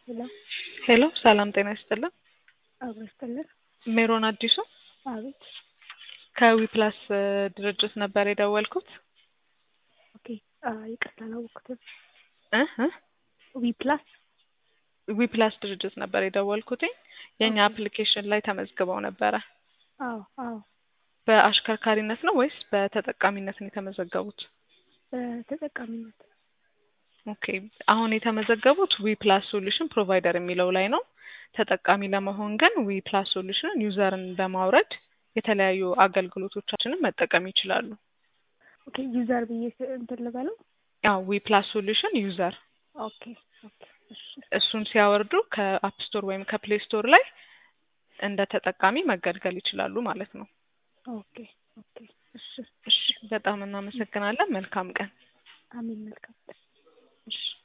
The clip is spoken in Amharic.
ሄሎ ሄሎ ሰላም ጤና ይስጥልን። አብሮ ይስጥልን። ሜሮን አዲሱ አቤት። ከዊፕላስ ድርጅት ነበር የደወልኩት። ኦኬ አ ይቅርታ አላወቅኩትም። እ እ ዊ ፕላስ ዊፕላስ ድርጅት ነበር የደወልኩትኝ የእኛ ኦኬ። አፕሊኬሽን ላይ ተመዝግበው ነበረ። አዎ አዎ በአሽከርካሪነት ነው ወይስ በተጠቃሚነት ነው የተመዘገቡት? በተጠቃሚነት ኦኬ አሁን የተመዘገቡት ዊ ፕላስ ሶሉሽን ፕሮቫይደር የሚለው ላይ ነው። ተጠቃሚ ለመሆን ግን ዊ ፕላስ ሶሉሽን ዩዘርን በማውረድ የተለያዩ አገልግሎቶቻችንን መጠቀም ይችላሉ። ኦኬ ዩዘር ብዬ ስ- እንትን ልበለው። ያው ዊ ፕላስ ሶሉሽን ዩዘር ኦኬ ኦኬ እሺ እሱን ሲያወርዱ ከአፕ ስቶር ወይም ከፕሌይ ስቶር ላይ እንደ ተጠቃሚ መገልገል ይችላሉ ማለት ነው። ኦኬ ኦኬ እሺ እሺ በጣም እናመሰግናለን። መልካም ቀን። አሜን መልካም እሺ